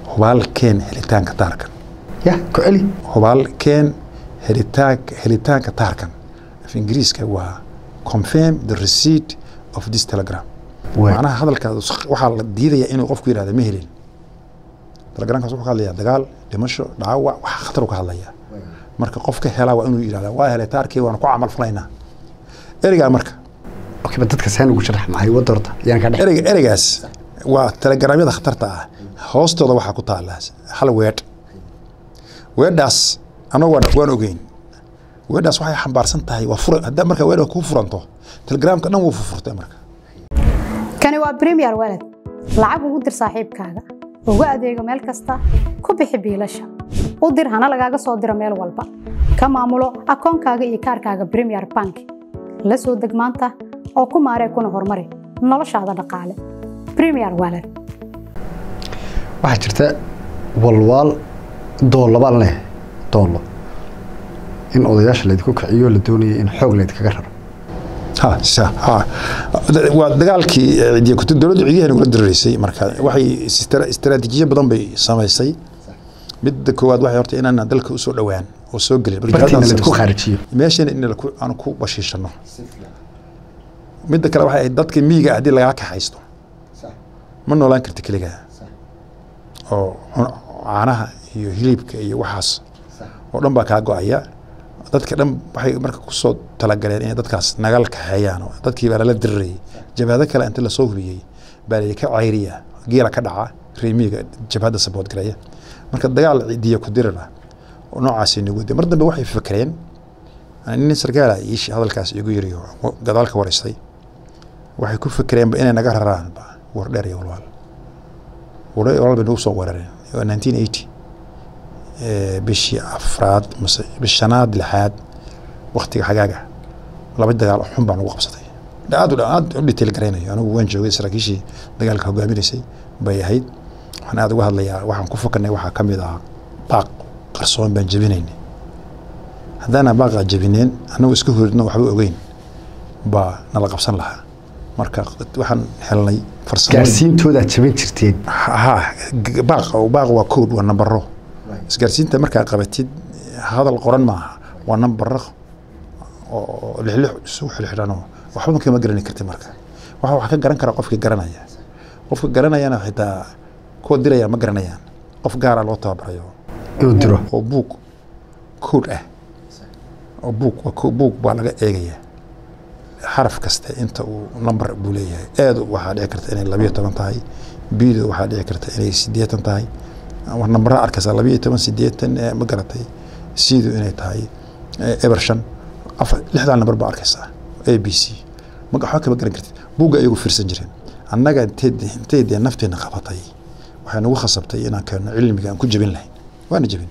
hubaal keen helitaanka taarkan ya ku celi hubaal keen helitaanka helitaanka taarkan af ingiriiska waa confirm the receipt of this telegram Waay. macnaha hadalkaas waxaa la diidaya inuu qofku yidhahda ma helin telegramkaas wuxuu ka hadlayaa dagaal dhimasho dhaawac wax khatar uu ka hadlayaa marka qofka helaa waa inuu yidhahda waa helay taarkii waana ku camal falaynaa ereygaa marka okay ba dadka saan ugu sharax maxay wada horta yaan ka dhex ereyga ereygaas waa telegramyada khatarta ah hoostooda waxaa ku taala hal weedh weedhaas anagu waan waan ogeyn weedhaas waxay xambaarsan tahay waa fura haddaa marka weedha kuu furanto telegramka dhan wuu furfurtay marka kani waa premier walad lacag ugu dir saaxiibkaaga ugu adeego meel kasta ku bixi biilasha u dir hana lagaaga soo diro meel walba ka maamulo akoonkaaga iyo kaarkaaga premier bank la soo deg maanta oo ku maaree kuna horumari noloshaada dhaqaale premier walad waxaa jirta walwaal doolabaan leh doolo in odayaasha laydinku kiciyo la doonaya in xoog laydkaga raro ha sa ha waa dagaalkii ciidiya kutu dowladda ciidiyahan ugula dirireysay marka waxay istra- istaraatiijiyo badan bay samaysay midda koowaad waxay horta inaan dalka usoo dhowaan oo soo gelin Marka bartiina jihadaan laydku samaysay. khaarijiyo meeshana in laku- aan ku bashiishano midda kale waxay ahayd dadka miyiga haddii lagaa kaxaysto ma noolaan karti keligaa oo cun- caanaha iyo hilibka iyo waxaas oo dhan baa kaa go-aya dadka dhan waxay marka kusoo talagaleen inay dadkaas nagal kaxeeyaan oo dadkii baa lala dirirayay jabhado kale inta lasoo hubiyey baa la ka cayriya geela ka dhaca reemiga jabhadda sabood garaya marka dagaal cidiya ku dirira oo noocaasi nagu mar dambe waxay fakreen nin sarkaala iishi hadalkaas igu yiri oo gadaal ka wareystay waxay ku fakreenba inay naga raraan ba war dheer iyo walwaal war dheer iyo walwaal bay nagu soo weerareen waa 1980 ee, bishii afraad mase bishii shanaad lixaad waktiga xagaaga laba dagaal oo xun baa nagu qabsatay aad u aad u detail garaynayo anigu waan joogay saraakiishii dagaalka hogaaminaysay bay ahayd waxaan aad uga hadlayaa waxaan ku fakarnay waxaa ka mid ah baaq qarsoon baan jebinaynay haddaana baaqa jebineen annagu iska horidno waxba ogeyn baa nala qabsan lahaa marka waxaan helnay farsamo gaarsiintoodaad jaban jirteen ha g- baaq baaq waa code waa nambaro isgaarsiinta markaa qabatid hadal qoran maaha waa nambaro oo lixlix isugu xilxidhanoo waxba kama garani karti marka waxa wax ka garan kara qofkii garanaya qofka garanayana xitaa kuwa diraya ma garanayaan qof gaara loo tababarayo inuu diro oo buug code ah oo buug waa ko- buug baa laga eegaya xaraf kasta inta uu number buu leeyahay eedu waxaa dhici karta inay labiyo toban tahay biidu waxaa dhici karta inay sideetan tahay war nambara arkaysa labiyo toban sideetan ee ma garatay siidu inay tahay eh, eber shan afar lixdan nambar baa arkaysaa a b c ma waxba kama garan kartid buugga ayagu fiirsan jireen annaga intay intay dee nafteena qabatay waxay nagu khasabtay inaan keenno cilmiga aan ku jebin lahayn waana jebin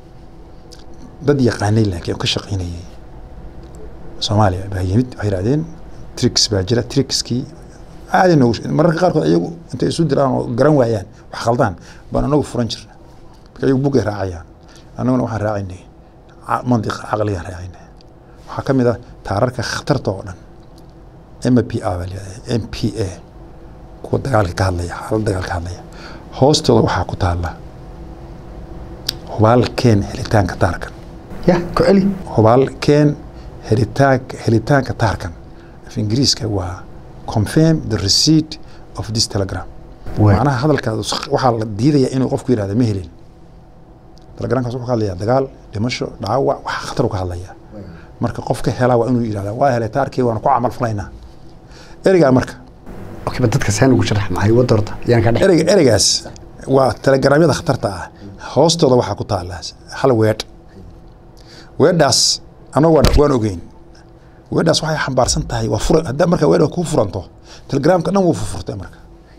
dad yaqaanay laakiin oo ka shaqaynayay soomaaliya baa yimid waxay yidhahdeen tricks baa jira trickskii caadi noogu mararka qaarkood ayagu intay isu diraan oo garan waayaan wax khaldaan baan anagu furan jirna marka ayagu buggay raacayaan annaguna waxaan raacaynay ca- mantiqa caqligaan raacaynay waxaa ka mid ah taararka khatarta oo dhan m p a baa layidhahdaa m p a kuwa dagaalka ka hadlaya xaalad dagaal ka hadlaya hoostooda waxaa ku taala hubaal keen helitaanka taarkan ya ku celi hubaal keen helitaanka helitaanka taarkan af ingiriiska waa confirm the receipt of this telegram Waay. macnaha hadalkaas waxaa la diidaya inuu qofku yidhahda ma helin telegramkaas wuxuu ka hadlayaa dagaal dhimasho dhaawac wax khatar uu ka hadlayaa marka qofka helaa waa inuu yidhahda waa helay taarkii waana ku camal falaynaa ereygaa marka okay ba dadka saan ugu sharax maxay wada horta yaan ka dhex ereyga ereygaas waa telegramyada khatarta ah hoostooda waxaa ku taala hal weedh weedhaas anagu waan waan ogeyn weedhaas waxay xambaarsan tahay waa fura haddaa marka weedha kuu furanto telegramka dhan wuu furfurtay marka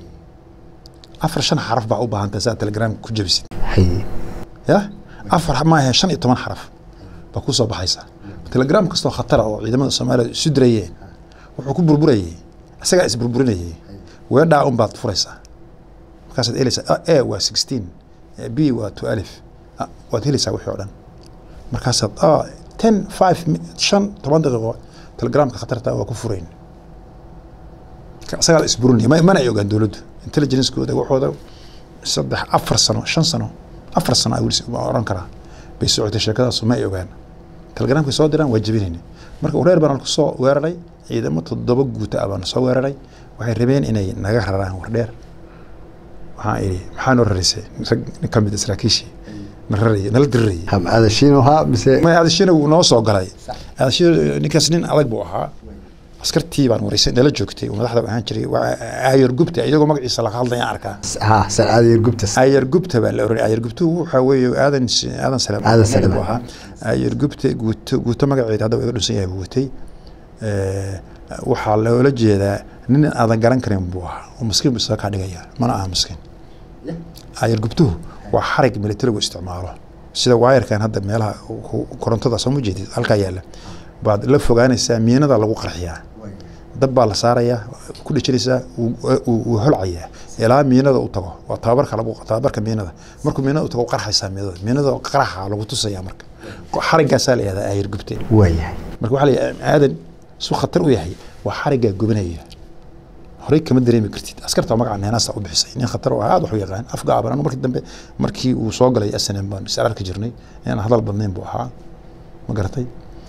afar shan xaraf baa u baahan tahay saa telegramka ku jebisid haye ya afar maahe shan iyo toban xaraf baa ku soo baxaysa telegram kastoo khatara oo ciidamada soomaaliya isu dirayeen wuxuu ku burburayay isagaa isburburinayay weedhaa un baad furaysaa markaasaad helaysaa a waa sixteen b waa two alif Ah, waad helaysaa wixii oo dhan markaasaad ah, ten five mi- shan toban daqiiqo telegramka khatarta waa ku furayn Ka- isagaa la isburinaya Ma- mana ay ogaan dowladdu intelligencekooda waxooda saddex afar sano shan sano afar sano weli waa oran karaa bay socotay sheekadaasu ma ay ogaan telegramkay soo diraan waa jebinayna marka reer baan ku soo weeraray ciidamo toddoba guuta ah baan soo weeraray waxay rabeen inay naga raraan wardheer waxaan idhi maxaa noo raraysay rag nin ka mid a saraakiishii na rarayay nala dirirayay ham aadashiin ahaa mise ma aadashina wuu noo soo galay aadashina ninkaas nin adag buu ahaa askartii baan wareysay nala joogtay oo madaxda ahaan jiray waa aayar gubta iyagoo magaciisa laga hadlaya arkaa ha sarcaadiyar gubtas aayar gubta baa la oranay aayar gubtu waxaa weeye aadan aadan salaam Aadan Salaam. buu ahaa aayar gubta guuto guuto magaceeda hadda waa iga dhunsan yahay buu watay Eh, waxaa loola jeedaa nin aadan garan karin buu ahaa oo maskiin buu isaga kaa dhigaya mana aha maskiin aayar gubtuhu waa xarig militarigu isticmaalo sida waayarkan hadda meelaha ku- korontada soo ma jeedid halkaa yaalla baad la fogaanaysaa miinada lagu qarxiyaa dab baa la saarayaa ku dhejinaysaa wuu- wuu wuu holcayaa ilaa miinada u tago waa tababarka lagu tababarka miinada markuu miinada u tago qarxaysaa miinada miinada qaraxa lagu tusaya marka xariggaasaa la yihahdaa aayar gubteen waayahay marka waxaa la yidhaha aadan su khatar u yahay waa xariggaa gubanaya horey kama dareemi kartid askarta magaca neenaasta u bixisay nin khatar oo aad wax u yaqaan af gaaban anu markii dambe markii uu soo galay snm baan is ararki jirnay inaan hadal badnayn buu ahaa ma garatay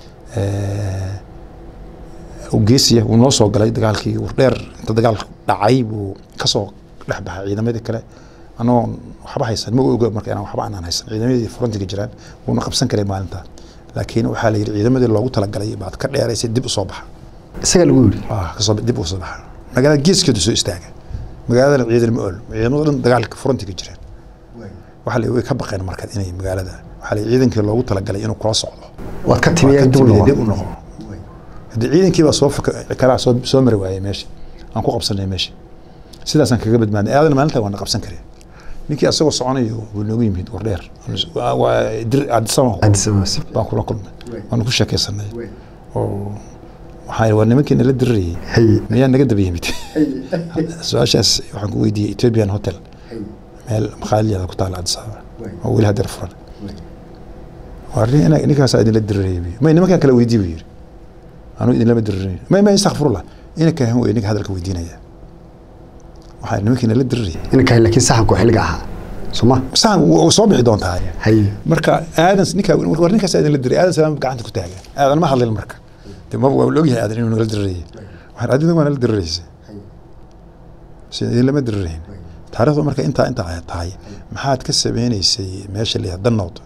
geesiya wuu noo soo galay dagaalkii wardheer inta dagaal dhacay buu kasoo dhex baxay ciidamadii kale anagoo waxba haysan ma oga marka inaan waxba aanan haysan ciidamadii frontiga jiraan wuuna qabsan karay maalinta laakiin waxaa la yidhi ciidamadii loogu talagalay baad ka dheeraysay dib u soo baxa isaga lagu yidhi ah kasoo dib u soo baxa magaalada geeskeedu soo istaaga magaaladana ciidan ma ool ciidamada dhan dagaalka frontiga jiraan waxaa la way ka baqeen marka inay magaalada waxaa la yidhi ciidankii loogu talagalay inuu kula socdo waad ka timi Waa ka dib u timid, noqon dib u noqo haddii ciidankii baa soo faka- kalaa soo soo mari waayey meesha aan ku qabsanay meesha sidaasaan kaga badbaadnay aadan maalinta waana qabsan kareen ninkii asagoo soconayo wuu noogu yimid wardheer Waa- waa dir- Addis Ababa Addis Ababa si baan kula kulmay waanu ku sheekaysanay oo waxaa yidhi, waa nimankii nala dirirayay hay miyaa naga daba yimid su-aashaas waxaan ku weydiiyey ethiopian hotel meel makhaaliyaada ku taala Addis Ababa oo weli hadeer furan waa nin- ina- ninkaasaa idinla dirirayay buyi. may nimankaan kala weydii buu yidhi anuu idinlama dirirayn may may istakfirullah inanka han wey ninka hadalka weydiinaya waxaa nimankii nala dirirayay inankahay laakiin saxanku xilliga ahaa soma saan wuu soo bixi doontaa hay marka aadan ninka war ninkaas aadan la diray aadan salaam gacanta ku taaga aadan ma hadlin marka de ma waa ogyahay aadan inuu nala dirayay waxaan adiga waa nala diriraysay sida idin lama dirirayn taariikhdu marka intaa intaa ay tahay maxaad ka sameynaysay meesha la yihahdo danood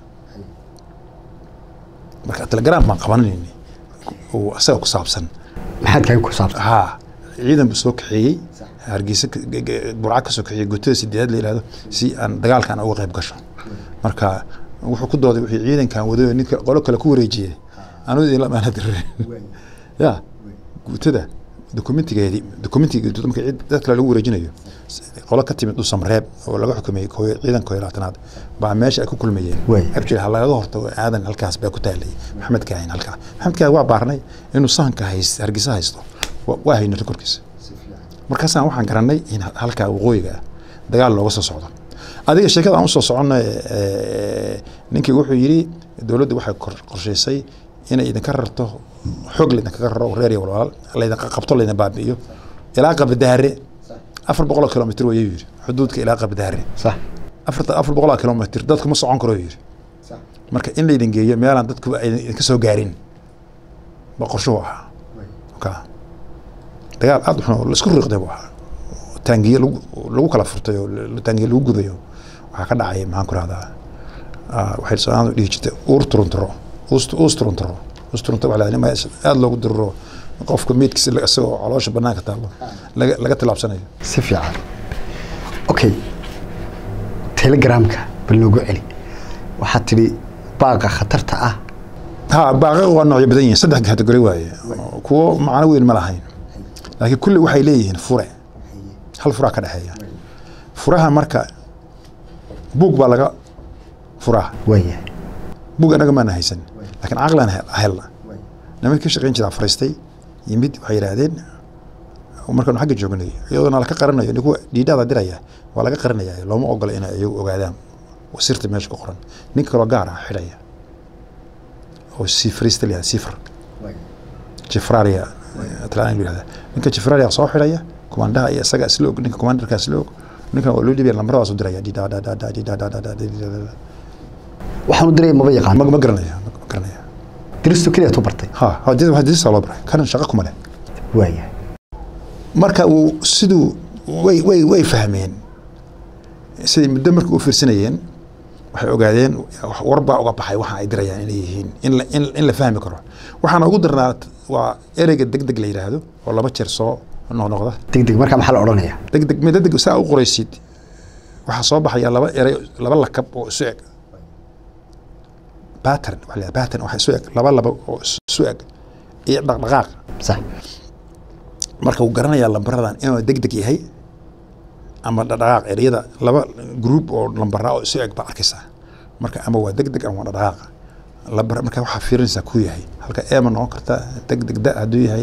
marka telegram baan qabanayni oo isaga ku saabsan maxaad kaga ku saabsan haa ciidan buu soo kaxeeyey hargeysa ka- ge- ge- burca ka soo kaxeeyey gutada sideedaad la yihahdo si aan dagaalkan uga qayb gasho marka wuxuu ku dooday wixii ciidankan wadayo ninka qolo kale ku wareejiyey anu idin lamaana dirin ya guutada dokumentigeedii dokumentiga guutada marka cid- dad kale lagu wareejinayo s- qolo ka timid dhusamreeb oo laga xukumeyey kooyo ciidan kooyo labaatanaad baa meesha ay ku kulmayeen Waay. abjir ha lagaga hortago aadan halkaas baa ku taalay maxamed kaahin halkaa maxamed kaahin waa baarnay inuu sahanka hayst hargeysa haysto Wa- waa haynay rekorkiisa markaasaan waxaan garanay in halkaa waqooyiga ah dagaal looga soo socdo adiga sheekada aan usoo soconnay eh, ninkii wuxuu yidhi dowladdu waxay kor- qorshaysay inay idinka rarto xoog laydinkaga raro reer iyo walwalaal laydinka qabto laydin baabi'iyo ilaa qabdaare afar boqoloo kilomitr wayuu yidhi xuduudka ilaa qabdaare sax afarta afar boqoloo kilomitr dadku ma socon karo yidhi marka in laydin geeyo meelaan dadku aydan idinka soo gaarin ba qorshuhu ahaa ka dagaal aad xun oo la isku riiqday buu ahaa taangiye lagu lagu kala furtay oo la- taangiye lagu gubayo waxaa ka dhacay maxaan ku rahdaa waxay soomaalidu dhihi jirtay uur turunturo uust uus turunturo uus turunturo waxaa la yidhahdaa in aad loogu diriro qofka meydkiisa la- isagoo caloosha banaanka taallo laga laga tilaabsanayo si fiican okay telegramka bal noogu celi waxaad tidhi baaqa khatarta ah ha baaqaqa waa noocyo badan yihiin saddex kategori waaye kuwo macno weyn ma lahayn laakiin kulli waxay leeyihiin fure hal furaa ka dhexeeya furaha marka buug baa laga furaa waayahay buug anaga maana haysan laakiin caqlan helna nimankii ka shaqayn jiraa fariistay yimid waxay yidhaahdeen markaanu xagga joognay iyadoona laka qaranayo ninku dhiidhaada diraya waa laga qaranaya looma ogola inay iyagu ogaadaan sirta meesha ku qoran nin kaloo gaar ah xidhaya oo sifrista la yihahda sifr jifraria talyaaniga la yihahda ninka jifraria soo xidhaya kumandaha iyo isaga isla og ninka kumandarka isla og ninkan waa loo dhiibaya lambaradaas u diraya dhidadadadadidadadadadadadada waxaan u diraya maba yaqaan ma ma garanaya ma garanaya diristu keliya tu bartay ha ha did waa didisa loo baray kanan shaqo kuma leh waaya marka uu siduu way way way fahmeen siday muddo markii u fiirsanayeen waxay ogaadeen war baa uga baxay waxa ay dirayaan inay yihiin in la in, in la fahmi karo waxaana ugu darnaa waa ereyga deg deg la yidhaahdo oo laba jeer soo noqnoqda deg deg markaa maxaa la odhanayaa deg deg mid deg saa u qoraysid waxaa soo baxaya laba erey laba lakab oo isu eg pattern waxa la yidhahdaa pattern waxa isu eg laba laba oo isu eg iyo dhaqdhaqaaq sax marka uu garanayaa lambaradan inuu deg deg yahay ama dhaqdhaqaaq ereyada laba group oo lambara oo isu eg baa arkaysaa marka ama waa deg deg ama waa dhaqdhaqaaq lambar marka waxaa fiirinaysaa kuu yahay halka e ma noqon karta deg deg da hadduu yahay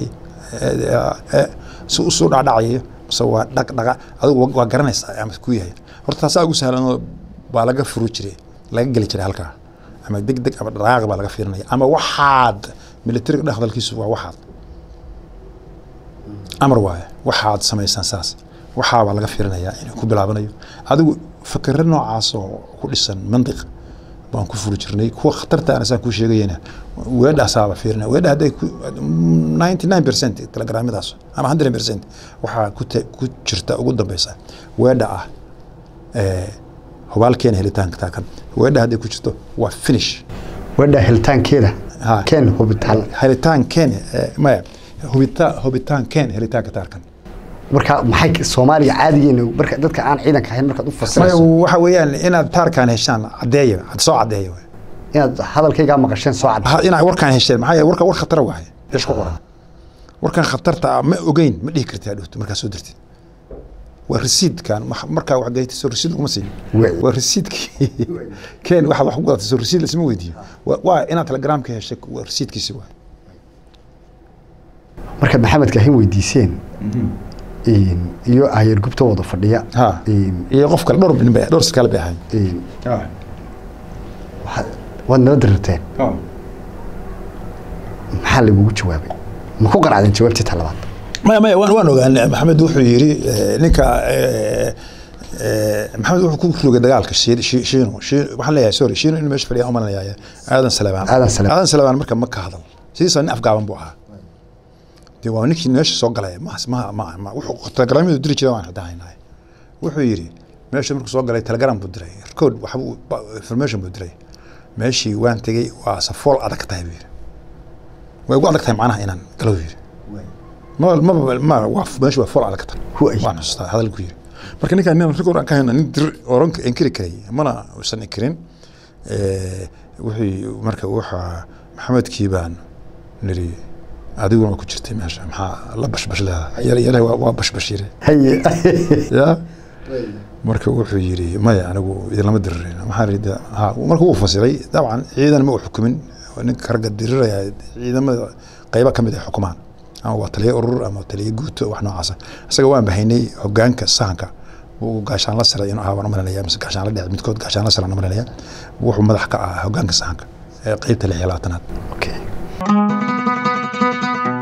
si usoo dhacdhacayo mise waa dhaq dhaqa adigu waa- waa garanaysaa ama kuu yahay horta taasaa ugu sahlanoo baa laga furu jiray laga geli jiray halkaa ama deg deg ama dhaqdhaqaaq baa laga fiirinaya ama waxaad militariga dhex hadalkiisu waa waxaad amar waaye waxaad samaysaan saas waxaabaa laga fiirinayaa inuu ku bilaabanayo adigu fakero noocaas oo ku dhisan mandiq baan ku furi jirnay kuwa khatarta ana saan kuu sheegayena weedhaasaaba fiirinaya weedha hadday ku ninety nine percent telegraamyadaas ama hundred percent waxaa ku te- ku jirta ugu dambeysa weedha ah eh, hubaalkeena helitaanka taakan weedha hadday ku jirto waa finish weedha helitaankeeda Ha. keen hubitaan helitaankeen eh, maya hubita hubitaankeen helitaanka taarkan marka maxay soomaaliya caadigeena marka dadka aan ciidanka ahayn markaad u maya fasirayso waxa weeyaan inaad taarkaan heshaan caddeeya had soo caddeeya waay. inaad hadalkaygaa maqasheen soo cad Ha- inaad warkaan hesheen maxaa yeele warka war khatara waaye eesh ku qoran warkan khatarta ah ma ogeyn ma dhihi kartid adhowto markaa soo dirtid waa resiidkan ma- markaa wax gaytay soo resiid laguma siin Waay. waa resiidkii keen waxaad wax ku gadatay soo resiid lasma weydiiyo Waa- waa inaad telegramka heshay waa resiidkiisi waay markaad maxamedka ahayn weydiiseen in- iyo ahyar gubta wada fadhiya ha in- iyo qof kale dhowr nin bay dhowr sarkaal bay ahayn in- waxaad- waad nala dirirteen maxaa lagugu jawaabay ma ku qaracdeen jawaabtii talabaad maya maya waan waan ogaanay maxamed wuxuu yidhi eh, ninka eh, eh, maxamed wuxuu ku rogay dagaalka Shi- Shi- shiino Shi- waxaan leeyahay sorry shiino in meesha fadhiya umalanayaa aadan salabaan Aadan Salabaan. aadan salabaan marka ma ka hadal sidiisa nin afgaaban buu ahaa dee waa ninkii meesha soo galay ma ma ma ma wuxuu telegramyadu diri jiray waan hadahaynahay wuxuu yidhi meesha markuu soo galay telegram buu diray record waxa buu ba- information buu diray meeshii waan tegey waa safool adag tahay buu yidhi way ugu adag tahay macnaha inaan galo buu yidhi ma ma ma waa meesha waa fool adag tahay Huay. waan xustaa hadalku yidhi marka ninkaan nin record aan ka hayna nin dir oran inkiri karay mana uusan inkirin Eh, wuxuu marka waxa maxamedkii baan niri adiguna waa ku jirtay meesha maxaa la bashbash leedahay yar yar waa waa bashbash yiri haye ya marka wuxuu yidhi maya anigu idinlama diririn maxaa yidhi ha marka wuu fasiray dabcan ciidan ma uu xukumin ninka ragga diriraya ciidamada qaybo ka mid ay xukumaan ama waa taliye urur ama taliye guuto wax noocaasa isaga waan bahaynay hogaanka sahanka wuu gaashaan la siray inuu ahaa waan umalanaya mise gaashaan la dhec midkood gaashaan la siran umalanaya wuxuu madax ka ahaa hogaanka sahanka ee qeybta lix iyo labaatanaad okay